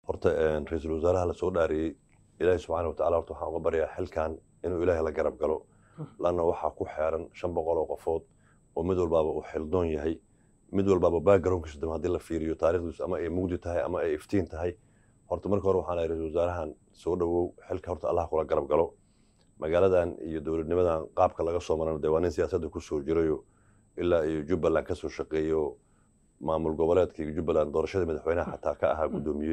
horta ra-iisul wasaaraha lasoo dhaariyey ilaahi subxaana wataala horta waxaan uga baryaa xilkan inuu ilaahay la garab galo lanna waxaa ku xeeran shan boqol oo qofood oo mid walbaaba uu xildoon yahay mid walbaaba backgroundkiisu dam haddii la fiiriyo taarikhdiisu ama ay mugdi tahay ama ay iftiin tahay horta marka hore waxaan lahay ra-isul wasaarahan soo dhowow xilka horta allah kula garab galo magaaladan iyo dowladnimadan qaabka laga soo marana dee waa nin siyaasadda kusoo jirayo ilaa iyo jubbaland kasoo shaqeeyo maamul goboleedka iyo jubbaland doorashada madaxweynaha xataa ka ahaa guddoomiye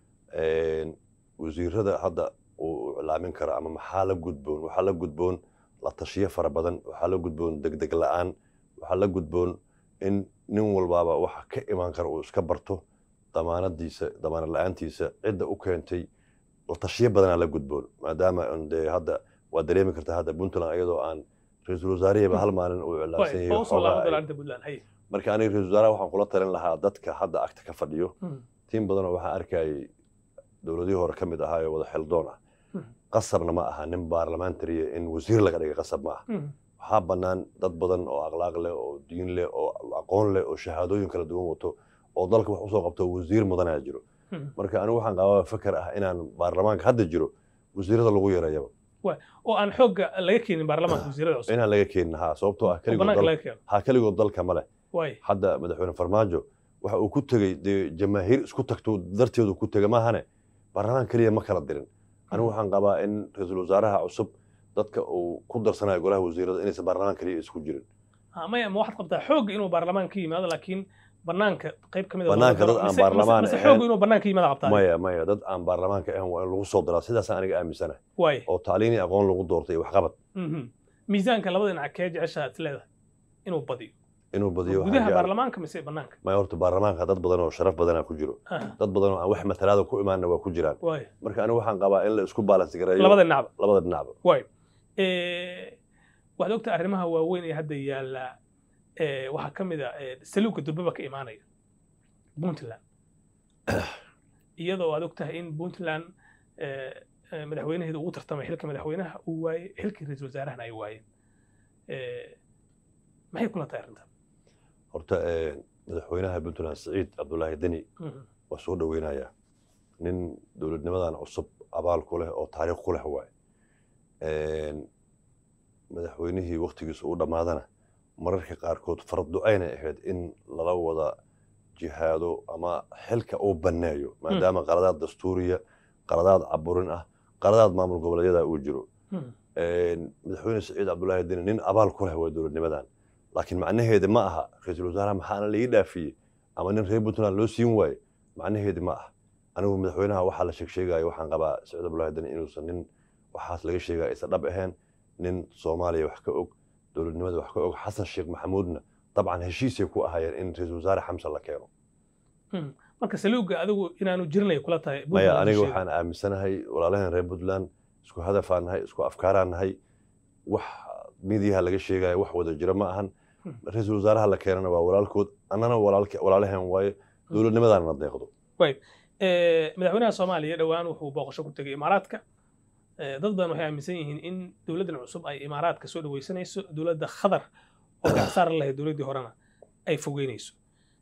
wasiirada hadda uu iclaamin karo ama maxaa la gudboon waxaa la gudboon la tashiyo fara badan waxaa la gudboon degdeg la-aan waxaa la gudboon in nin walbaaba waxa ka imaan kara uu iska barto damaanadiisa damaanad la-aantiisa cidda u keentay la tashiyo badanaa la gudboon maadaama dee hadda waa dareemi kartaa hadda puntland iyadoo aan ra-iisul wasaariheba hal maalin uu iclaamsan yahay marka aniga ra-isul wasaaraha waxaan kula talin lahaa dadka hadda agta ka fadhiyo tiim badanoo waxaan arkayay dowladihii hore ka mid ahaa ee wada xildoon ah qasabna ma aha nin baarlamentariya in wasiir laga dhigay qasab ma aha waxaa bannaan dad badan oo akhlaaq leh oo diin leh oo aqoon leh oo shahaadooyin kala duwan wato oo dalka wax usoo qabto wasiir mudanaa jiro marka anigu waxaan qabaa fakar ah inaan baarlamaanka hadda jiro wasiirada lagu yareeyaba oo aan xoogga laga keenin baarlamaanka wasiirada cusub inaan laga keenin ha sababtoo ah ha keligood dalka ma leh hadda madaxweyne farmaajo waxa uu ku tegey dee jamaahiir isku tagto darteedu ku tega maahane baarlamaan keliya ma kala dirin anigu waxaan qabaa in ra-iisul wasaaraha cusub dadka uu ku darsanayo golaha wasiirada inaysan baarlamaan keliya isku jirin maya ma waxaad qabtaa xoogga inuu baarlamaan ka yimaado laakiin banaanka qayb ka mid banaanka dad aan baarlamaan ahayn xoogga inuu banaanka yimaado qabtaa maya maya dad aan baarlamaanka ahayn waa in lagu soo daraa sidaasaan aniga aaminsanahay waay oo tacliin iyo aqoon lagu doortay iyo waxqabad miisaanka labada dhinac kee jeceshaa is leedahay inuu badiyo inuu badiyo gudaha baarlamaanka mise banaanka maya horta baarlamaanka dad badan oo sharaf badanaa ku jiro dad badan oo aan wax matalaada ku imaanna waa ku jiraan waay marka anigu waxaan qabaa in la isku balance gareeyo labada dhinacba labada dhinacba waay waxaad ogta arrimaha waaweyn ee hadda yaalla waxaa ka mid a saluugka durbaba ka imaanaya puntland iyadoo aad og tahay in puntland madaxweynaheeda ugu tartamay xilka madaxweynaha uu waayey xilkii ra-iisul wasaarahana ay waayeen maxay kula tahay arrintan horta madaxweynaha puntland siciid cabdulaahi deni waa soo dhoweynayaa nin dowladnimadan cusub abaal ku leh oo taariikh ku leh waaye madaxweynihii waktigiisa u dhammaadana mararka qaarkood farducaynay ahayd in lala wada jihaado ama xilka uu banneeyo maadaama qaladaad dastuuriya qaladaad caburin ah qaladaad maamul goboleedyada uu jiro madaxweyne siciid cabdulaahi deni nin abaal ku leh waa dowladnimadan laakiin macnaheeda ma aha ra-iisul wasaaraha maxaana laii dhaafiyey ama nin reer puntland loo siin waaye macnaheedi ma aha anigu madaxweynaha waxaa la sheegsheegaya waxaan qabaa siciid cabdulaahi deni inuusan nin waxaas laga sheegaya aysan dhab ahayn nin soomaaliya wax ka og dowladnimada wax ka og xasan sheekh maxamuudna dabcan heshiisay ku ahaayeen in ra-iisul wasaare xamse la keeno marka saluuga adigu inaanu jirinay kula tahay maya aniga waxaan aaminsanahay walaalaheen reer puntland isku hadafaan nahay isku afkaaraan nahay wax midiyaha laga sheegaya wax wada jira ma ahan ra-iisul wasaaraha la keenana waa walaalkood annana walaalaheen waaye dowladnimadaana deeqdo madaxweynaha soomaaliya dhowaan wuxuu booqasho ku tegay imaaraadka dad badan waxay aaminsan yihiin in dowladdan cusub ay imaaraadka soo dhaweysanayso dowladda khadar oo gacsaar lahayd dowladdii horena ay fogeynayso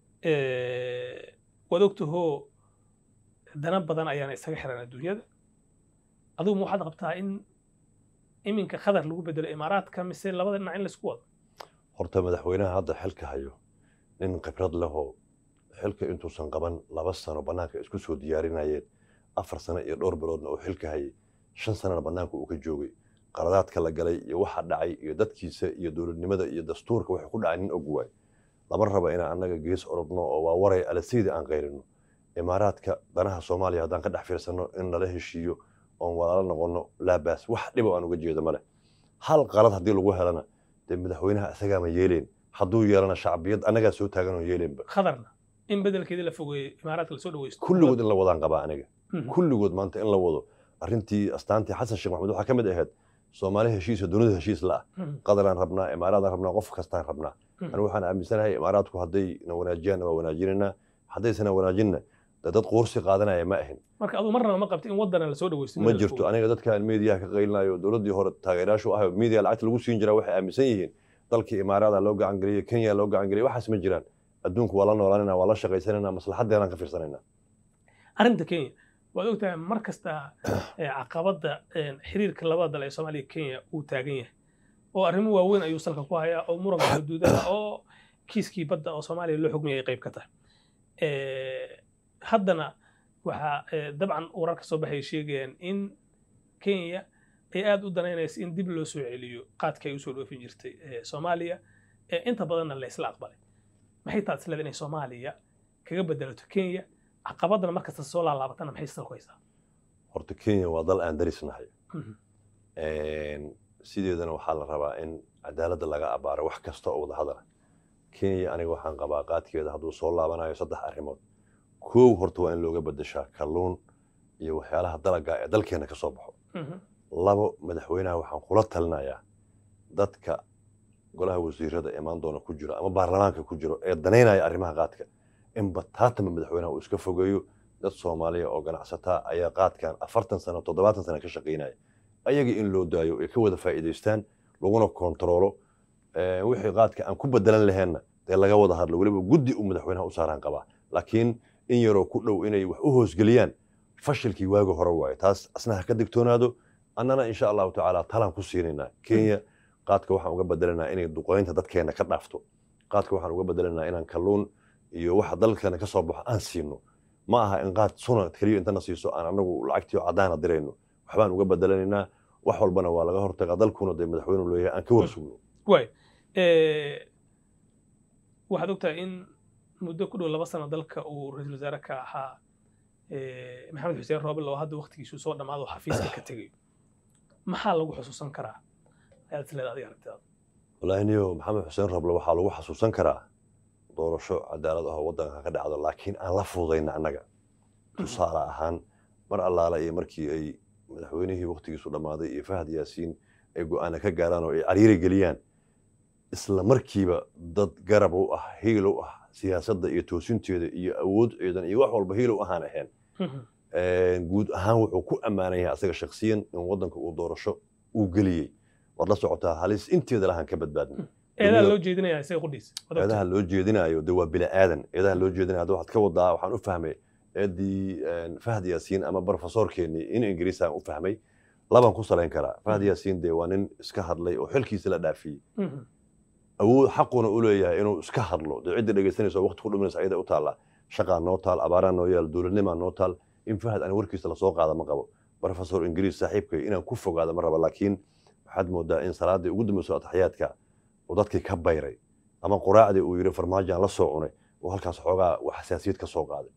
waad ogtahoo dana badan ayaana isaga xiran adduunyada adigu ma waxaad qabtaa in iminka khadar lagu bedelo imaaraadka mise labada dhinac in laisku wado horta madaxweynaha hadda xilka hayo nin khibrad lehoo xilka intuusan qaban laba sano bannaanka isku soo diyaarinayeen afar sano iyo dhowr biloodna uu xilka hayay shan sanana bannaanka uu ka joogay qaladaadka la galay iyo waxa dhacay iyo dadkiisa iyo dowladnimada iyo dastuurka waxay ku dhacay nin og waay lama raba inaan annaga gees orodno oo waa waray alasiidi aan qayrino imaaraadka danaha soomaaliya haddaan ka dhex fiirsanno in lala heshiiyo oon walaalo noqonno laabaas wax dhibo aan uga jeedo male hal qalad haddii lagu helana dee madaxweynaha isagaama yeeleen hadduu yeelana shacbiyad annagaa soo taaganoo yeeleenba khadarna in bedelkeedii la fogeeyo imaaraadka lasoo dhaweysto kulligood in la wadaan qabaa aniga kulligood maanta in la wado arrintii astaantii xasan sheekh maxamed waxaa ka mid ahayd soomaali heshiisa dunida heshiis la ah qadaraan rabnaa imaaraadaan rabnaa qof kastaan rabnaa anigu waxaan aaminsanahay imaaraadku hadday na wanaajiyaan waa wanaajinaynaa haddaysana wanaajinna dad quursi qaadanaya ma ahin marka aduu marnaba ma qabti in wadana lasoo dhaweysto ma jirto aniga dadkaan meediyaha ka qaylinayo dowladdii hore taageerayaashu ahayo meediya lacagta lagu siin jiraa waxay aaminsan yihiin dalkii imaaraada loo gacan geliyey kenya loo gacan geliyey waxaas ma jiraan adduunku waa la noolaanayna waa la shaqaysanayna maslaxaddeenaan ka fiirsanayna arrinta kenya waad ogtahay mar kasta eh, caqabadda eh, xiriirka labada dal ee soomaaliya iyo kenya uu taagan yahay oo arrimo waaweyn ayuu salka ku hayaa oo muranka xuduudaha oo kiiskii badda oo soomaaliya loo xugmiyay ay qayb ka tahay Eh, haddana waxaa eh, dabcan wararka soo baxay sheegayaan in kenya ay aad u danaynaysa in dib loo soo celiyo qaadka ay usoo dhoofin jirtay eh, soomaaliya ee inta badanna la isla aqbalay maxay taad isleeda inay soomaaliya kaga bedelato kenya caqabadana markasta soo laalaabatana maxay salku haysaa horta kenya waa dal aan darisnahay Mhm. sideedana waxaa la rabaa in cadaaladda laga abaaro wax kasta oo wada hadala kenya aniga waxaan qabaa qaadkeeda hadduu soo laabanayo saddex arrimood kow horta waa in looga bedeshaa kalluun iyo waxyaalaha dalaga ee dalkeena ka soo baxo Mhm. labo madaxweynaha waxaan kula talinayaa dadka golaha wasiirada imaan doona ku jiro ama baarlamaanka ku jiro ee danaynaya arrimaha qaadka in bataatama madaxweynaha uu iska fogeeyo dad soomaaliya oo ganacsataa ayaa qaadkan afartan sano toddobaatan sano ka shaqaynaya ayaga in loo daayo ay ka wada faa'iidaystaan laguna kontaroolo Eh, wixii qaadka aan ku bedelan laheenna dee laga wada hadlo weliba guddi uu madaxweynaha u saaraan qabaa laakiin in yaroo ku dhow inay wax u hoosgeliyaan fashilkii waagi hore waaye taas asna ha ka digtoonaado annana insha allahu tacaala talaan ku siinaynaa kenya qaadka waxaan uga bedelanaa inay duqoynta dadkeena ka dhaafto qaadka waxaan uga bedelanaa inaan kalluun iyo waxa dalkeena ka soo baxo aan siino ma aha in qaad suna keliya intana siiso aan anagu lacagtii oo caddaana dirayno waxbaan uga bedelanaynaa wax walbana waa laga hortagaa dalkuna dee madaxweynuhu leeyahay aan ka warsugno waay Eh, waxaad ogtahay in muddo ku dhow laba sano dalka uu ra-iisul wasaare ka ahaa eh, maxamed xuseen roobel oo hadda waqtigiisu soo dhammaado xafiiska ka tegayo maxaa lagu xusuusan karaa ayaad isleeda adiga aragtidaada wallaahi niyo maxamed xuseen roble waxaa lagu xasuusan karaa doorasho cadaalad ah oo waddanka ka dhacdo laakiin aan la fududayna annaga tusaale ahaan mar allaala iyo markii ay madaxweynihii waqtigiisu dhammaaday iyo fahad yaasiin ay go'aana ka gaaraan oo ay cariiri geliyaan isla markiiba dad garab u ah hiil u ah siyaasadda iyo toosinteeda iyo awood ciidan iyo wax walba hiil u ahaan ahayn Mhm. guud ahaan wuxuu ku ammaanan yahay asaga shakhsiyan in waddanka uu doorasho uu geliyey waad la socotaa halis inteeda lahaan ka badbaadnay eedaa Dunida- loo jeedinaya isaga qudhiisa waad ogtahay. eedaha loo jeedinayo de waa bini aadan eedaha loo jeedinayo hadda waxaad ka wadaa waxaan u fahmay eedii fahad yaasiin ama barofesorkeenii in ingiriis aan u fahmay labaan ku salayn karaa fahad Mhm. yaasiin dee waa nin iska hadlay oo xilkiisa la dhaafiyey Mhm. awood xaquna u leeyahay inuu iska hadlo dee cidda dhegaysanaysa oo waqti ku dhimanaysa ayada u taalla shaqaa noo taal abaaraa noo yaal dowladnimaa noo taal in fahad aan warkiisa lasoo qaada ma qabo professor ingiriis saaxiibkay inaan ku fogaado ma raba laakiin waxaad moodaa in salaadii ugu dambayso ataxiyaadka uu dadkii ka bayray ama quraacdii uu yidhi farmaajaan la soo cunay oo halkaas xoogaa wax xasaasiyad ka soo qaaday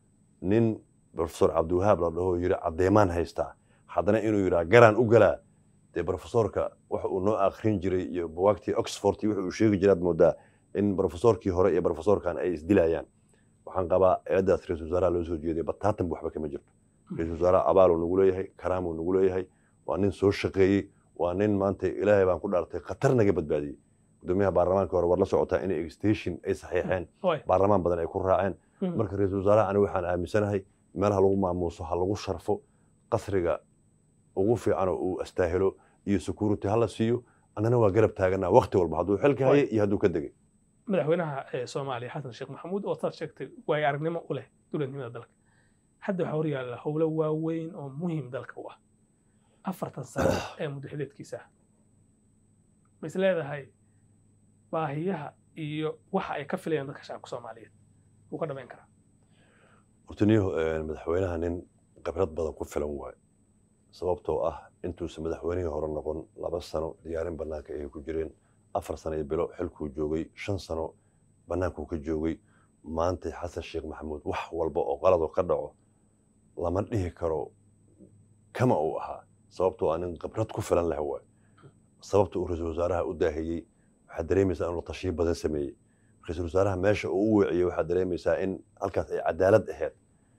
nin professor cabdiwahaab la dhaho yidhi caddeemaan haystaa haddana inuu yidhaa garaan u galaa dee professorka waxa uu noo akhrin jiray iyo buwaagtii oxford iyo wuxuu sheegi jiraad moodaa in professorkii hore iyo professorkan ay isdilayaan waxaan qabaa eedaas ra-iisul wasaaraha loo soo jeediyay bataatan waxba kama jirto ra-iisul wasaaraha abaaluu nagu leeyahay karaamuu nagu leeyahay waa nin soo shaqeeyey waa nin maanta ilaahay baan ku dhaartay khatar naga badbaadiyey gudoomiyaha baarlamaanka hore war la socotaa inay extension ay saxiixeen Waay. baarlamaan badan ay ku raaceen Mhm. marka ra-iisul wasaaraha aniga waxaan aaminsanahay meelaha lagu maamuuso ha lagu sharfo qasriga ugu fiican oo uu astaahilo iyo security ha la siiyo annana waa garab taaganaa waqti walba hadduu xilka hayay iyo hadduu ka degay madaxweynaha ee soomaaliya xasan sheekh maxamuud oo saad sheegtay waayo aragnimo u leh dowladnimada dalka hadda waxaa horyaalla howlo waaweyn oo muhiim dalka u ah afartan sano ee muddaxileedkiisa ah ma is leedahay baahiyaha iyo waxa ay ka filayaan dadka shacabka soomaaliyeed wuu ka dhamayn karaa horta niyo madaxweynaha nin khibrad badan ku filan waayo sababtoo ah intuusan madaxweynihii hore noqon laba sano diyaarin bannaanka ayay ku jireen afar sano iyo bilo xilkuu joogay shan sano bannaankuu ka joogay maanta xasan sheekh maxamuud wax walba oo qaladoo ka dhaco lama dhihi karo kama uu ahaa sababtoo ah nin khibrad ku filan leh waayo sababta uu ra-iisul wasaaraha u daahiyey waxaad dareemaysaa inuu la tashiyo badan sameeyey ra-iisul wasaaraha meesha uu u weeciyey waxaad dareemaysaa in halkaas ay cadaalad ahayd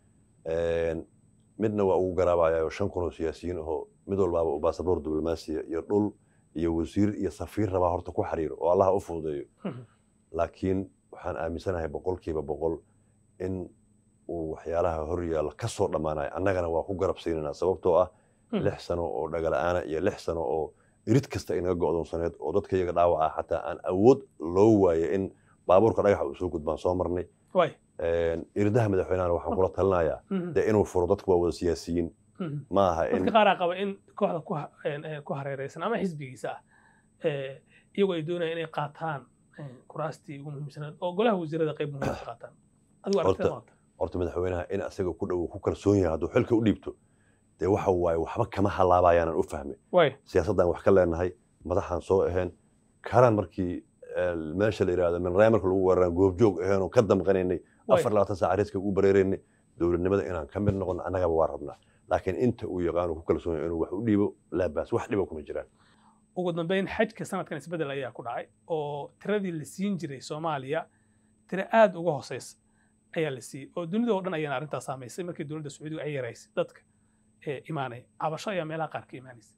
midna waa ugu garaabayayo shan kun oo siyaasiyiin ahoo mid walbaaba uu baasaboor diblomaasiya iyo dhul iyo wasiir iyo safiir rabaa horta ku xiriiro oo allaha u fududeeyo laakiin waxaan aaminsanahay boqolkiiba boqol in uu waxyaalaha hor yaalla ka soo dhammaanayo annagana waa ku garab siinanaa sababtoo ah lix sano oo dhagala'aana iyo lix sano oo irid kasta ay naga go'doonsaneed oo dadka iyaga dhaawaca xataa aan awood loo waayo in baabuurka dhagaxa uu soo gudbaan soo marnay waay irdaha madaxweynahana waxaan kula talinayaa Mhm. dee inuu furo dadku waa wada siyaasiyiin Mhm. ma aha in dadka qaaraa qaba in kooxda ku ha- een, een, ku hareereysan ama xisbigiisa ah ee, iyagoo ay doonayaan inay qaataan een, kuraastii ugu muhiimsanayd oo golaha wasiirada qayb muhiim ka qaataan adigu aragtida Horta- maanta horta madaxweynaha in asaga ku dhow ku kalsoon yahay hadduu xilka u dhiibto dee waxa waaye waxba kama halaabayaanan u fahmay waay siyaasaddan wax ka leenahay madaxaan soo ahayn karan markii eh, meesha la yidhahdo minraaya marka lagu weeraran goobjoog ahayn oo ka damqanaynay Waay. afar labaatan saac reeska ugu bareeraynay dowladnimada inaan ka mid noqono annagaba waa rabnaa laakiin inta uu yaqaano ku kalsoon yahay inuu wax u dhiibo laabaas wax dhiba kuma jiraan ugu dambeyn xajka sanadkan isbeddel ayaa ku dhacay oo tiradii la siin jiray soomaaliya tiro aad uga hooseysa ayaa la siiyey oo dunida oo dhan ayaana arrintaas saamaysay markii dowladda sacuudiga ay yaraysay dadka ee imaanaya cabasho ayaa meelaha qaar ka imaanaysa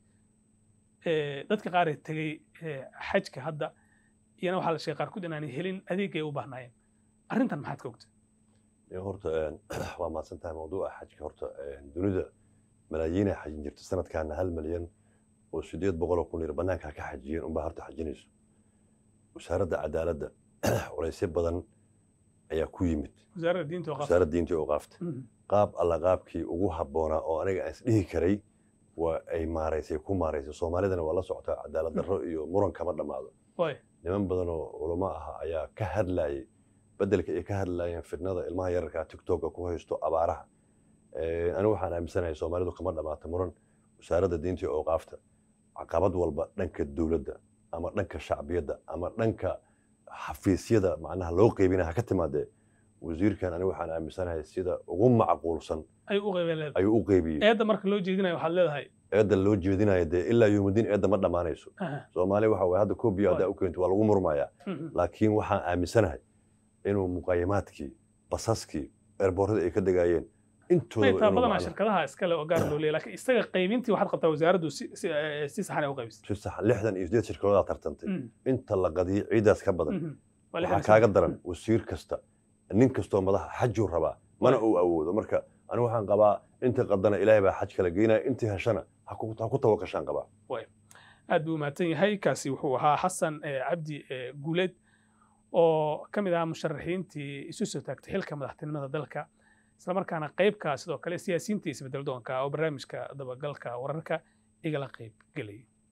Ee, dadka qaar ee tegey ee, xajka hadda iyana waxaa la sheegay qaarkood inaanay helin adeegay u baahnaayeen arrintan maxaad ka ogta Ee, horta een, waa mahadsan tahay mawduuca xajka horta een, dunida malaayiin ay xajin jirta sanadkaana hal malyan oo sideed boqol oo kun yar banaanka ka xajiyeen unbaa horta xajinayso wasaaradda cadaaladda culaysyo badan ayaa ku yimid wasaaradda diinta oo qaabta wasaaradda diinta iyo awqaafta qaab alla qaabkii ugu habboonaa oo aniga aan isdhihi karay waa ay maaraysay ku maaraysay soomaalidana waa la socotaa cadaalad darro iyo muran kama dhammaado waay niman badan oo culamo ah ayaa ka hadlayay bedelka ay ka hadlayeen fitnada ilmaha yararka tiktoka ku haysto abaaraha Eh, anigu waxaan aaminsanahay soomaalidu kama dhammaato muran wasaaradda diinta iyo awqaafta caqabad walba dhanka dowladda ama dhanka shacbiyadda ama dhanka xafiisyada macnaha loo qeybinaya ha ka timaadee wasiirkan anigu waxaan aaminsanahay sida ugu macquulsan ay u qeybeen leedahay ayuu u qeybiyey eedda marka loo jeedinayo waxaad leedahay eedda loo jeedinaya dee ilaa yowmudiin eedda ma dhammaanayso aha, soomaali waxa waye hadda koobiya haddaa u keento waa lagu murmayaa mhm, laakiin waxaan aaminsanahay inuu muqayimaadkii basaskii erboorada ay ka degaayeen intooda may taa inuu badanaa macnaha shirkadaha iskale oo gaar loo leeyahay laakiin isaga qaybintii waxaad qabtaa wasaaraddu si si eh, si saxan ay u qaybisay si sax lixdan iyo sideed shirkadoodaa tartantay Mhm, inta la qadiyay ciidaas ka badan mhm. Waa waxaa lixdan kaaga sano. daran wasiir kasta nin kastoo madaxa xajuu rabaa mana uu awoodo marka anigu waxaan qabaa inta qadana ilaahay baa xaj kala geynaya intii heshana ha ku ha ku tawakashaan qabaa aad buu mahadsan yahay kaasi wuxuu ahaa xasan eh, cabdi eh, guuleed oo ka mid ahaa musharaxiintii isu soo taagtay xilka madaxtinimada dalka islamarkaana qaybka sidoo kale siyaasiyiinta isbedel doonka oo barnaamijka dabagalka wararka igala qayb gelaya